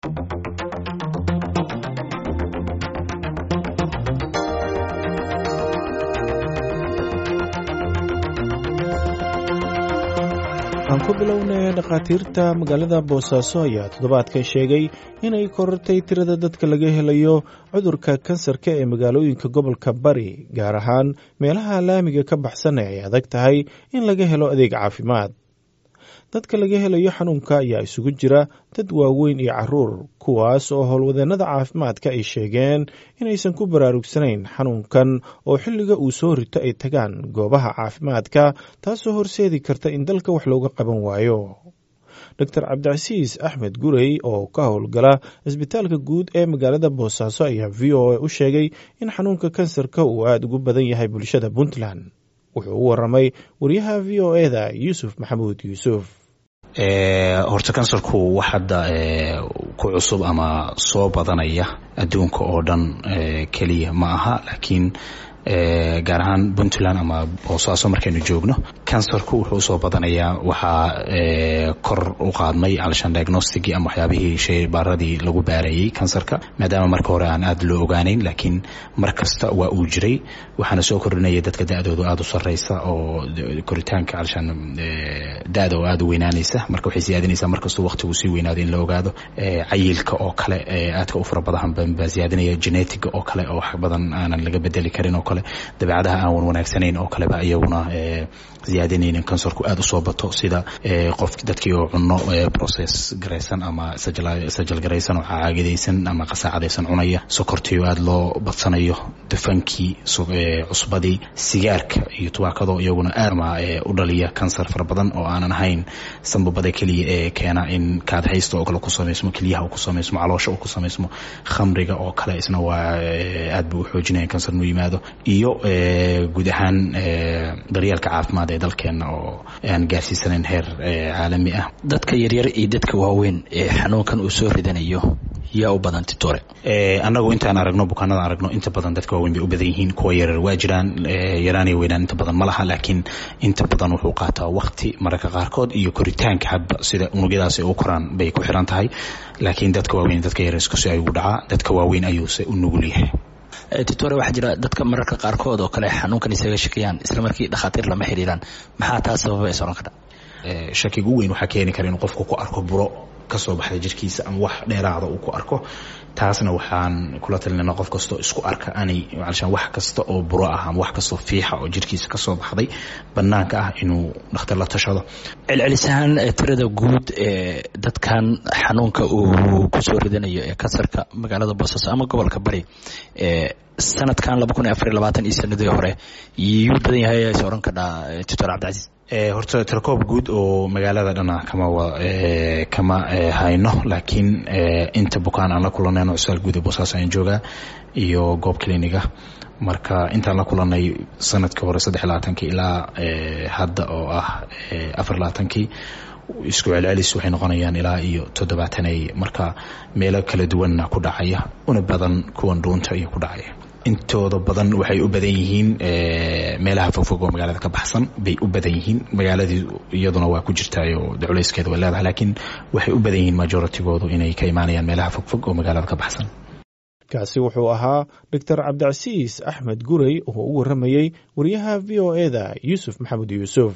aan ku bilownay dhakhaatiirta magaalada boosaaso ayaa toddobaadkan sheegay inay korortay tirada dadka laga helayo cudurka kansarka ee magaalooyinka gobolka bari gaar ahaan meelaha laamiga ka baxsan ee ay adag tahay in laga helo adeeg caafimaad dadka laga helayo xanuunka ayaa isugu jira dad waaweyn iyo caruur kuwaas oo howlwadeennada caafimaadka ay sheegeen inaysan ku baraarugsanayn xanuunkan oo xilliga uu soo rito ay tagaan goobaha caafimaadka taasoo horseedi karta in dalka wax looga qaban waayo doctor cabdicasiis axmed gurey oo ka howlgala isbitaalka guud ee magaalada boosaaso ayaa v o a u sheegay in xanuunka kansarka uu aada ugu badan yahay bulshada puntland wuxuu u waramay wariyaha v o e da yuusuf maxamuud yuusuf horta kansarku wax hadda ku cusub ama soo badanaya adduunka oo dhan keliya ma aha laakiin gaar ahaan puntland ama boosaaso markaynu joogno kansarku wuxuu usoo badanayaa waxaa kor u qaadmay alshan diagnosticii ama waxyaabihii sheybaaradii lagu baarayey kansarka maadaama marka hore aan aada loo ogaaneyn laakiin mar kasta waa uu jiray waxaana soo kordhinaya dadka da-doodu aada u sareysa oo koritaanka alshan da-da oo aada u weynaanaysa marka waxay siyaadinaysaa markastuu waqtigu sii weynaado in la ogaado cayilka oo kale aadka u fara badan baa siyaadinaya genetiga oo kale oo wax badan aanan laga bedeli karin oo kale dabeecadaha aan wan wanaagsanayn oo kaleba iyaguna ziyaadinaynin kansarku aada usoo bato sida qof dadkii oo cuno process garaysan ama sajal garaysan oo caagidaysan ama qasaacadaysan cunaya sokortii oo aada loo badsanayo dufankii cusbadii sigaarka iyo tubaakado iyaguna aadma u dhaliya kansar fara badan oo aanan ahayn sambabada keliya ee keena in kaadhaysta oo kale ku samaysmo keliyaha uu ku samaysmo caloosha uu ku samaysmo khamriga oo kale isna waa aad buu u xoojinaya kansar inuu yimaado iyo guud ahaan daryeelka caafimaad ee dalkeena oo aan gaarsiisanayn heer caalami ah dadka yaryar iyo dadka waaweyn ee xanuunkan uu soo ridanayo yaa u badan titore annagu intaan aragno bukaanada aragno inta badan dadka waaweyn bay u badan yihiin kuwa yarar waa jiraan yaraanay weynaan inta badan ma laha laakiin inta badan wuxuu qaataa wakti mararka qaarkood iyo koritaanka hadba sida unugyadaasi u koraan bay ku xiran tahay laakiin dadka waaweyn dadka yarar iskusi ayuu dhacaa dadka waaweyn ayuuse u nugul yahay titore waxaa jira dadka mararka qaarkood oo kale xanuunkan isaga shakiyaan isla markii dhakhaatiir lama xiriiraan maxaa taa sababa is oran kara shakiga u weyn waxaa keeni kara inuu qofku ku arko buro kasoo baxda jirkiisa ama wax dheeraada uu ku arko taasna waxaan kula talinana qof kastoo isku arka anay alshaan wax kasta oo buro ah ama wax kastoo fiixa oo jirkiisa kasoo baxday banaanka ah inuu dhakhtar la tashado celcelis ahaan tirada guud ee dadkan xanuunka uu kusoo ridanayo ee kansarka magaalada boosaaso ama gobolka bari sanadkan laba kun iyo afar iyo labaatan iyo sanadii hore yuu badan yahay is oran kadhaa tutor cabdicasiis horta tirakoob guud oo magaalada dhana kama kama hayno laakiin inta bukaan aan la kulanayno cusaal guud ee boosaaso aan joogaa iyo goob cliniga marka intaan la kulanay sanadkii hore saddex labaatankii ilaa hadda oo ah afar labaatankii isku celcelis waxay noqonayaan ilaa iyo toddobaatanay marka meelo kala duwanna ku dhacaya una badan kuwan dhuunta iyo ku dhacaya intooda badan waxay u badan yihiin meelaha fogfog oo magaalada ka baxsan bay u badan yihiin magaaladii iyaduna waa ku jirtaayo culeyskeeda way leedahay laakiin waxay u badan yihiin majoritygoodu inay ka imaanayaan meelaha fogfog oo magaalada ka baxsan kaasi wuxuu ahaa doctor cabdicasiis axmed gurey oo u waramayey wariyaha v o e da yuusuf maxamed yuusuf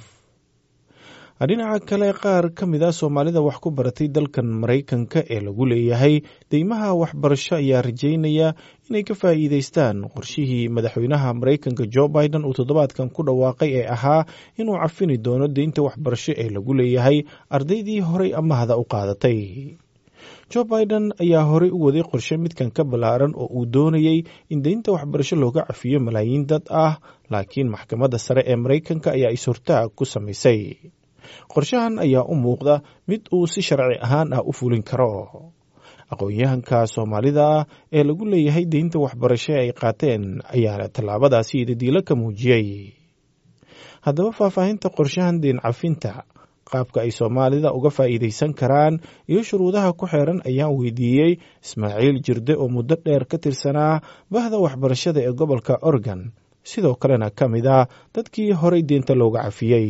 dhinaca kale qaar ka mid a soomaalida wax ku baratay dalkan maraykanka ee lagu leeyahay deymaha waxbarasho ayaa rajeynaya inay ka faa'iideystaan qorshihii madaxweynaha maraykanka jo biden uu toddobaadkan ku dhawaaqay ee ahaa inuu cafini doono deynta waxbarasho ee lagu leeyahay ardaydii horay amahda u qaadatay jo biden ayaa horey u waday qorshe midkan ka ballaaran oo uu doonayey in deynta waxbarasho looga cafiyo malaayiin dad ah laakiin maxkamadda sare ee maraykanka ayaa is-hortaag ku samaysay qorshahan ayaa u muuqda mid uu si sharci ahaan ah u fulin karo aqoon-yahanka soomaalida ah ee lagu leeyahay deynta waxbarasho ay qaateen ayaana tallaabadaasi idadiilo ka muujiyey haddaba faahfaahinta qorshahan deen cafinta qaabka ay soomaalida uga faa'iidaysan karaan iyo shuruudaha ku xeeran ayaan weydiiyey ismaaciil jirde oo muddo dheer ka tirsanaa bahda waxbarashada ee gobolka oregon sidoo kalena ka mid ah dadkii horay deenta looga cafiyey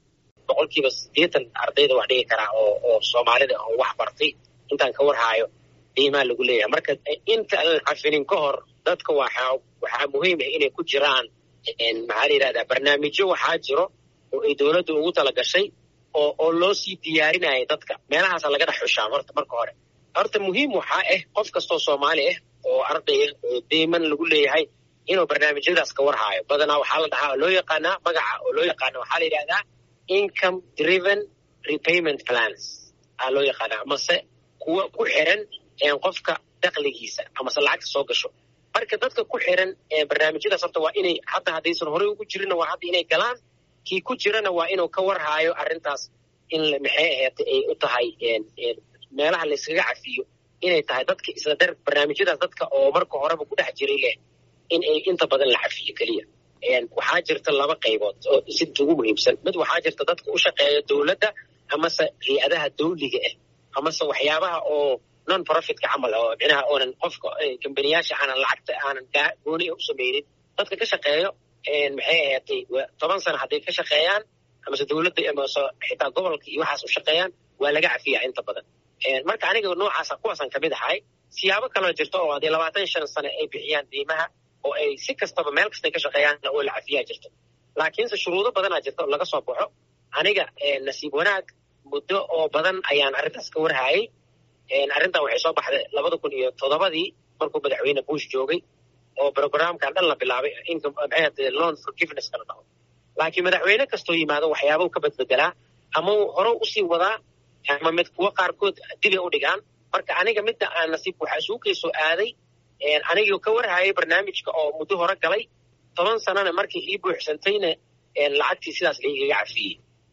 boqolkiiba siddeetan ardayda wax dhigi karaa oo oo soomaalida oo wax bartay intaan ka warhaayo deymaha lagu leeyahay marka inta aan cafinin ka hor dadka waxaa waxaa muhiim ah inay ku jiraan maxaa la yidhahdaa barnaamijyo waxaa jiro oo ay dowladdu ugu talagashay oo oo loo sii diyaarinaya dadka meelahaasa laga dhex xushaa horta marka hore horta muhiim waxaa ah qof kastoo soomaali ah oo arday ah oo deyman lagu leeyahay inuu barnaamijyadaas ka warhaayo badanaa waxaa la dhahaa loo yaqaanaa magaca oo loo yaqaana waxaa la yidhahdaa income driven repayment plans aa loo yaqaanaa amase kuwa ku xiran qofka dakligiisa amase lacagta soo gasho marka dadka ku xiran barnaamijyadaas horta waa inay hadda haddaysan horey ugu jirinna waa hadda inay galaan kii ku jirana waa inuu ka warhaayo arrintaas in maxay aheete ay u tahay meelaha layskaga cafiyo inay tahay dadka isla dar barnaamijyadaas dadka oo marka horeba ku dhex jiray leh in ay inta badan la cafiyo keliya waxaa jirta laba qaybood oo sidta ugu muhiimsan mid waxaa jirta dadka u shaqeeya dowladda amase hay-adaha dawliga ah amase waxyaabaha oo non profitka camal oo micnaha oonan qofka kambaniyaasha aanan lacagta aanan gooni u samaynin dadka ka shaqeeyo maxay ahaatay toban sano hadday ka shaqeeyaan amase dowladda amase xitaa gobolka iyo waxaas u shaqeeyaan waa laga cafiyaa inta badan marka aniga noocaasa kuwaasaan kamid ahay siyaabo kaloo jirto oo haddii labaatan shan sano ay bixiyaan deymaha oo ay si kastaba meel kastay ka shaqeeyaanna oo la cafiyaa jirto laakiinse shuruudo badanaa jirta oo laga soo baxo aniga nasiib wanaag muddo oo badan ayaan arrintaas ka warhaayay arrintan waxay soo baxday labada kun iyo toddobadii markuu madaxweyne bush joogay oo programkan dhan la bilaabay loan forgiveness kala dhaho laakiin madaxweyne kastoo yimaado waxyaabau ka badbedelaa ama uu hore usii wadaa ama mid kuwo qaarkood dibay u dhigaan marka aniga midda aan nasiib waxaa isugu kay soo aaday anigoo ka warhayay barnaamijka oo muddo hore galay toban sanana markii ii buuxsantayna lacagtii sidaas laigaga cafiyey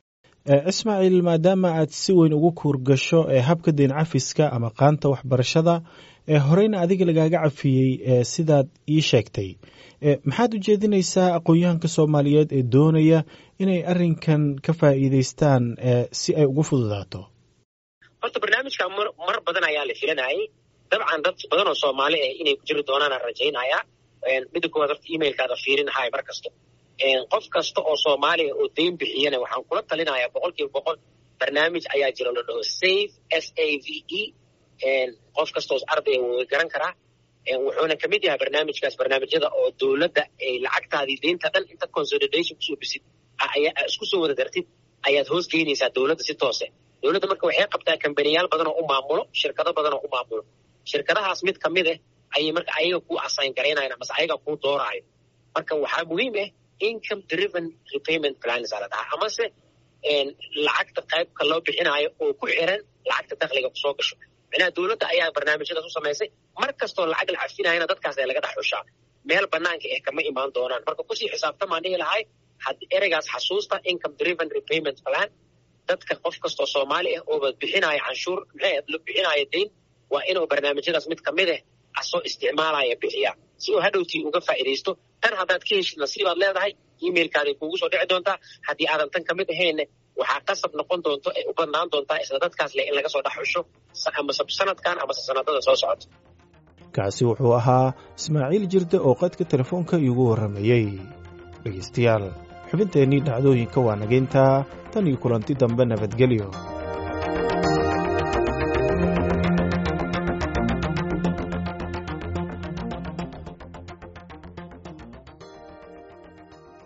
ismaaciil maadaama aad si weyn ugu kuurgasho ee habka deyn cafiska ama qaanta waxbarashada ee horeyna adiga lagaaga cafiyey sidaad ii sheegtay maxaad u jeedinaysaa aqoon-yahanka soomaaliyeed ee doonaya inay arrinkan ka faa'iidaystaan si ay ugu fududaato horta barnaamijka mar badan ayaa la filanayay dabcan dad badan oo soomaali ah inay ku jiri doonaanaan rajaynaya midda koowaad horta emailkaada fiirinahay mar kasto qof kasta oo soomaaliya oo deyn bixiyana waxaan kula talinayaa boqol kiiba boqol barnaamij ayaa jira la dhaho save s a v e qof kastaoo ardaya wuu garan karaa wuxuuna kamid yahay barnaamijkaas barnaamijyada oo dowladda ay lacagtaadii deynta dhan inta consolidation kusoo bisid isku soo wada dartid ayaad hoos geynaysaa dowladda si toose dowladda marka waxay qabtaa kambaniyaal badan oo u maamulo shirkado badan oo u maamulo shirkadahaas mid kamid ah ayay marka ayaga kuu assign garaynayan amase ayaga kuu dooraayo marka waxaa muhiim ah income driven repayment plans aa la dhahaa amase lacagta qaybka loo bixinaayo oo ku xiran lacagta dakliga kusoo gasho micnaha dowladda ayaa barnaamijyadaas u samaysay mar kastoo lacag la cafinayana dadkaas ay laga dhex xushaa meel banaanka eh kama imaan doonaan marka kusii xisaabtamaan dhihi lahay had ereygaas xasuusta income driven repayment plan dadka qof kastoo soomaali ah ooba bixinaayo canshuur maxay bixinaayo deyn waa inuu barnaamijyadaas mid kamid ah asoo isticmaalaya bixiyaa si uu hadhowtii uga faa'iidaysto tan haddaad ka heshid nasiibaad leedahay emailkaaday kuugu soo dhici doontaa haddii aadan tan kamid ahaynna waxaa qasab noqon doonto ay u badnaan doontaa isla dadkaas leh in laga soo dhex xusho amase sanadkan amase sanadada soo socota kaasi wuxuu ahaa ismaaciil jirde oo qadka telefoonka iigu warramayey dhegaystayaal xubinteennii dhacdooyinka waa nageyntaa tan iyo kulanti dambe nabadgelyo